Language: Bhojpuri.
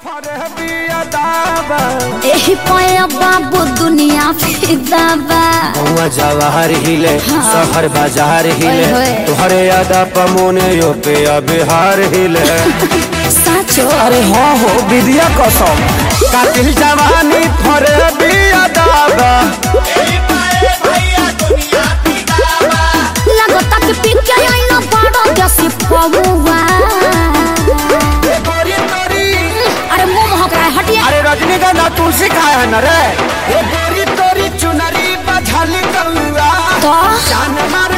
एही पया बाबू दुनिया फिदा बा हुआ जवाहर हिले शहर बाजार हिले ओए होए। तुहरे यादा पमोने यो पे बिहार हिले साचो अरे हाँ हो विद्या कसम कातिल जवानी फरे बिया दाबा लगता कि पी के आईना बड़ो जैसी पमुआ अरे मुंह महक रहा है हटिए अरे रजनीगंधा तुलसी खाए है न रे ये गोरी तोरी चुनरी बझल कौआ तो जान मार